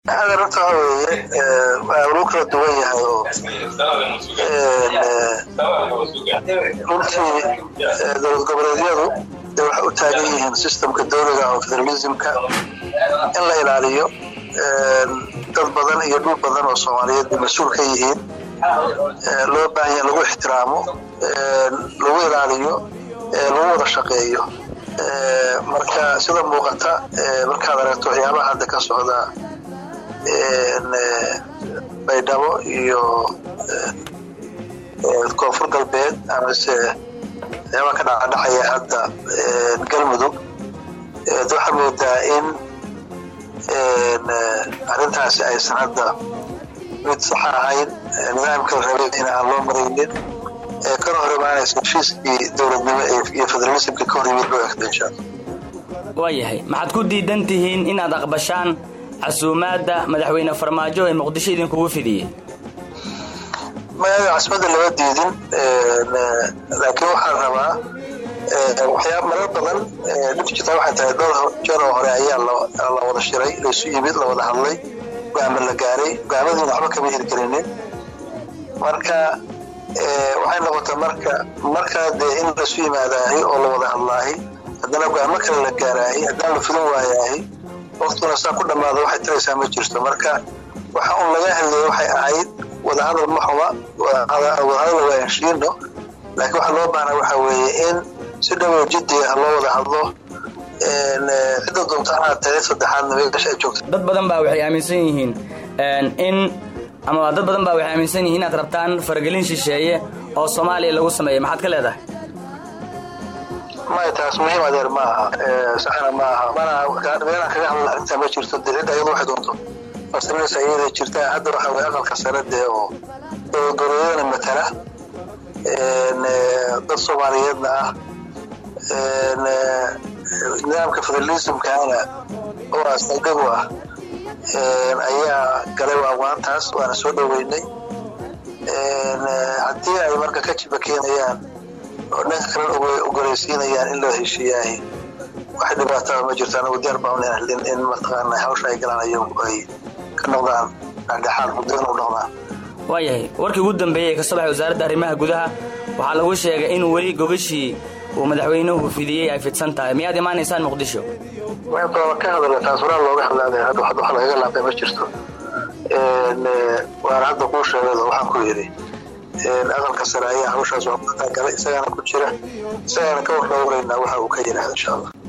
hadda runta waxa weeye waa lagu kala duwan yahay oo runtii dowlad goboleedyadu de waxay u taagan yihiin systemka dowliga oo federalismka in la ilaaliyo dad badan iyo dhul badan oo soomaaliyeed bay mas-uul ka yihiin loo baahan yaha lagu ixtiraamo lagu ilaaliyo lagu wada shaqeeyo marka sida muuqata markaad aragto waxyaabaha hadda ka socda baydhabo iyo koonfur galbeed amase waxyaabaa ka dhacadhacaya hadda galmudug waxaa moodaa in arrintaasi aysan hadda mid saxa ahayn nidaamka la rabay in aan loo maraynin kana hor imaanaysa heshiiskii dowladnimo iyo federalismka ka hor yimid loo egta insha alla waayahay maxaad ku diidan tihiin inaad aqbashaan casuumaadda madaxweyne farmaajo ee muqdisho idinkugu fidiyey magaada casmada lama diidin laakiin waxaan rabaa waxyaaba marar badan dhibta jirtaa waxay tahay dhowr jeer oo hore ayaa la wada shiray laysu yimid la wada hadlay go'aama la gaaray go'aamadiina waxba kama hirgelinin marka waxay noqotay marka markaa dee in laysu yimaadaahi oo la wada hadlaahi haddana go'aamo kale la gaaraahi haddana la fidin waayaahi waktuna saa ku dhammaada waxay taraysaa ma jirto marka waxa un laga hadlayay waxay ahayd wadahadal ma xuma wadahadal waa heshiino laakiin waxa loo baahnaa waxa weeye in si dhawow jiddi ah loo wada hadlo cidda doonta anaad tahay saddexaadna meesha ay joogta dad badan baa waxay aaminsan yihiin in ama dad badan baa waxay aaminsan yihiin inaad rabtaan faragelin shisheeye oo soomaaliya lagu sameeya maxaad ka leedahay maya taas muhiim adeer ma aha saxna ma aha mana meelaan kaga hadla arrintaa ma jirto dee cidda iyadu waxay doonto fasrinaysa iyada jirta hadda waxa weye aqalka sare dee oo dowladana matala dad soomaaliyeedna ah nidaamka federalismkaana oo asaldhigu ah ayaa galay waantaas waana soo dhoweynay haddii ay marka ka jiba keenayaan oo dhanka kalena ogoleysiinayaan in loo heshiiyaahi wax dhibaataa ma jirto anagu diyaar baan lenahlin in mataqaana hawsha ay galaan ayagu ay ka noqdaan dhexdhexaad muddadan u noqdaan waayahay warkii ugu dambeeyey ee ka soo baxay wasaaradda arrimaha gudaha waxaa lagu sheegay in weli gogashii uu madaxweynuhu fidiyey ay fidsan tahay miyaad imaanaysaan muqdisho ka hadala taas horaa looga hadlaaday hadda wax lagaga laabay ma jirto waana hadda kuu sheegado waxaan ku yidhi aqalka sare ayaa hawshaas waa galay isagaana ku jira isagaana ka war dhowraynaa waxa uu ka yidhaahda insha allah